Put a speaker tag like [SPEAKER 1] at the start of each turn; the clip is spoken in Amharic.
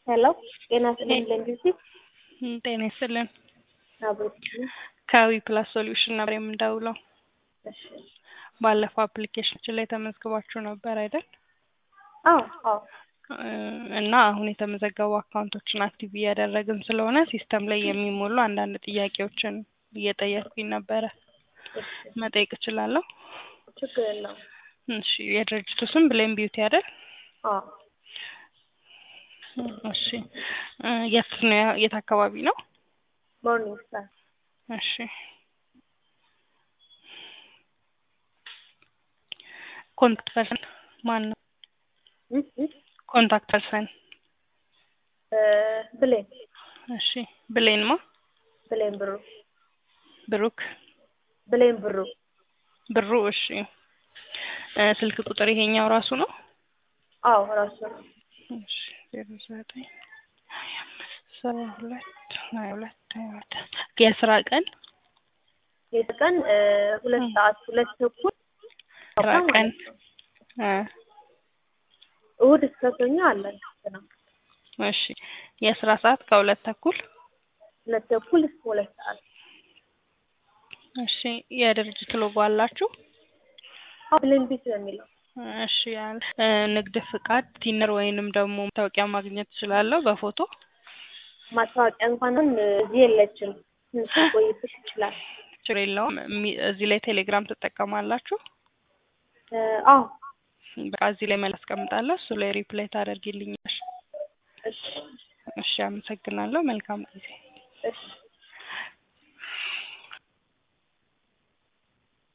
[SPEAKER 1] ሄሎ ጤና ይስጥልኝ ለንጊዜ
[SPEAKER 2] እም፣ ጤና ይስጥልን።
[SPEAKER 1] አብሮት
[SPEAKER 2] ከዊ ፕላስ ሶሉሽን ነበር የምንደውለው።
[SPEAKER 1] እሺ
[SPEAKER 2] ባለፈው አፕሊኬሽናችን ላይ ተመዝግባችሁ ነበር አይደል?
[SPEAKER 1] አዎ አዎ
[SPEAKER 2] እ፣ እና አሁን የተመዘገቡ አካውንቶችን አክቲቭ እያደረግን ስለሆነ ሲስተም ላይ የሚሞሉ አንዳንድ ጥያቄዎችን እየጠየቅኩኝ ነበረ።
[SPEAKER 1] እሺ
[SPEAKER 2] መጠየቅ እችላለሁ?
[SPEAKER 1] ችግር የለውም።
[SPEAKER 2] እሺ የድርጅቱ ስም ብሌም ቢዩቲ አይደል?
[SPEAKER 1] አዎ
[SPEAKER 2] እሺ እ፣ የት ነው ያ- የት አካባቢ ነው?
[SPEAKER 1] ሞርኒንግ ስታር
[SPEAKER 2] እሺ ኮንታክት ፐርሰን ማን ነው?
[SPEAKER 1] እም፣ እም፣
[SPEAKER 2] ኮንታክት ፐርሰን
[SPEAKER 1] እ፣ ብሌን
[SPEAKER 2] እሺ ብሌን ማ
[SPEAKER 1] ብሌን ብሩ
[SPEAKER 2] ብሩክ
[SPEAKER 1] ብሌን ብሩ
[SPEAKER 2] ብሩ እሺ እ፣ ስልክ ቁጥር ይሄኛው ራሱ ነው?
[SPEAKER 1] አዎ ራሱ ነው።
[SPEAKER 2] እሺ ዜሮ ዘጠኝ ሀያ አምስት ሰባ ሁለት ሀያ ሁለት ሀያ ሁለት የስራ ቀን
[SPEAKER 1] የቀን እ፣ ሁለት ሰዓት ሁለት ተኩል
[SPEAKER 2] ስራ ቀን እ፣
[SPEAKER 1] እሑድ እስከ ሰኞ አለን ነው
[SPEAKER 2] እሺ የስራ ሰዓት ከሁለት ተኩል
[SPEAKER 1] ሁለት ተኩል እስከ ሁለት ሰዓት
[SPEAKER 2] እሺ የድርጅት ሎጎ አላችሁ?
[SPEAKER 1] አዎ ብሌን ቢት ነው የሚለው
[SPEAKER 2] እሺ ያለ እ፣ ንግድ ፍቃድ ቲነር ወይንም ደግሞ መታወቂያ ማግኘት እችላለሁ በፎቶ?
[SPEAKER 1] ማስታወቂያ እንኳን አሁን እዚህ የለችም። ትንሽ ቆይብሽ ይችላል።
[SPEAKER 2] ችግር የለውም። እሚ- እዚህ ላይ ቴሌግራም ትጠቀማላችሁ?
[SPEAKER 1] እ፣ አዎ
[SPEAKER 2] በቃ እዚህ ላይ መልስ አስቀምጣለሁ። እሱ ላይ ሪፕላይ ታደርጊልኛለሽ።
[SPEAKER 1] እሺ
[SPEAKER 2] እሺ አመሰግናለሁ። መልካም ጊዜ።
[SPEAKER 1] እሺ